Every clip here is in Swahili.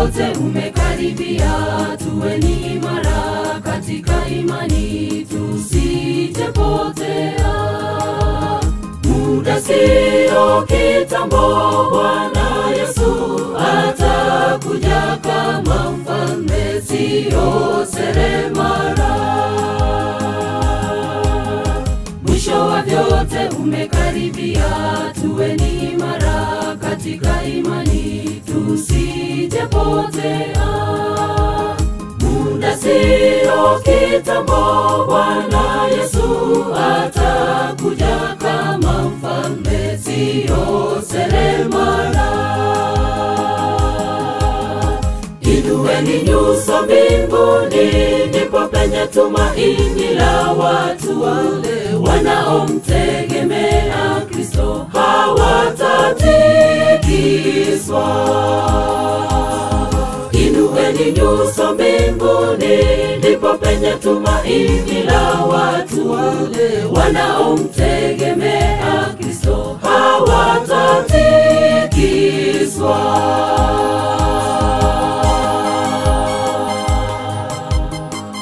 vyote umekaribia, tuweni imara katika imani, tusijepotea. Muda sio kitambo, Bwana Yesu atakuja kama mfalme, sio seremala. Mwisho wa vyote umekaribia, tuweni imara katika imani, tusijepotea. Muda sio kitambo, Bwana Yesu atakuja kama mfalme, sio seremala. Inueni nyuso mbinguni, ndipo penye tumaini la watu wale wanaomtegemea Kristo, hawatatikiswa. Inueni nyuso mbinguni, ndipo penye tumaini la watu wale wanaomtegemea Kristo, hawatatikiswa.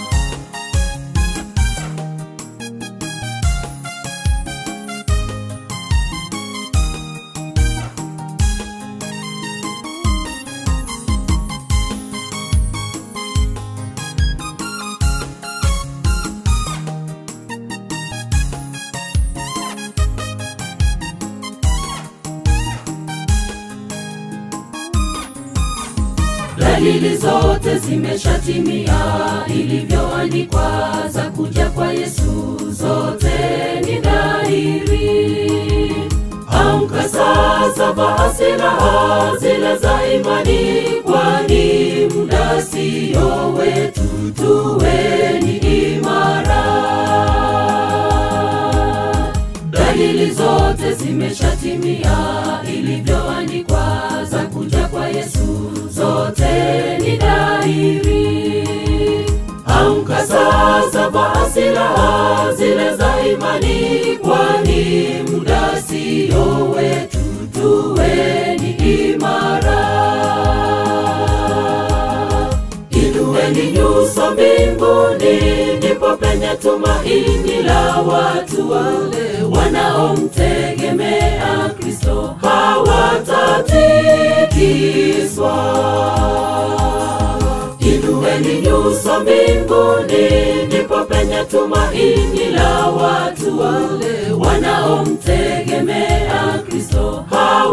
Dalili zote zimeshatimia, ilivyoandikwa za kuja kwa Yesu, zote ni dhahiri. Amka sasa, vaa silaha zile za imani, kwani muda sio wetu, tuweni imara. Dalili zote zimeshatimia, ilivyoandikwa za kuja kwa Yesu, zote ni dhahiri. Amka sasa, vaa silaha zile za imani, kwani muda sio wetu, tuweni imara. Inueni nyuso mbinguni, ndipo penye tumaini la watu wale wanaomtegemea Kristo, hawatatikiswa. Inueni nyuso mbinguni, ndipo penye tumaini la watu wale wanaomtegemea Kristo,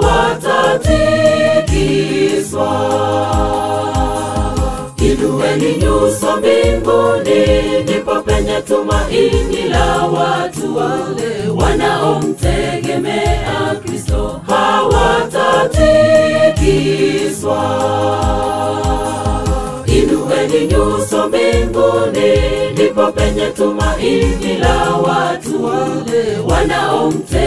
hawatatikiswa. Inueni nyuso mbinguni, ndipo penye tumaini la watu wale wanaomtegemea Kristo, hawatatikiswa. Inueni nyuso mbinguni, ndipo penye tumaini la watu wale wanaomtegemea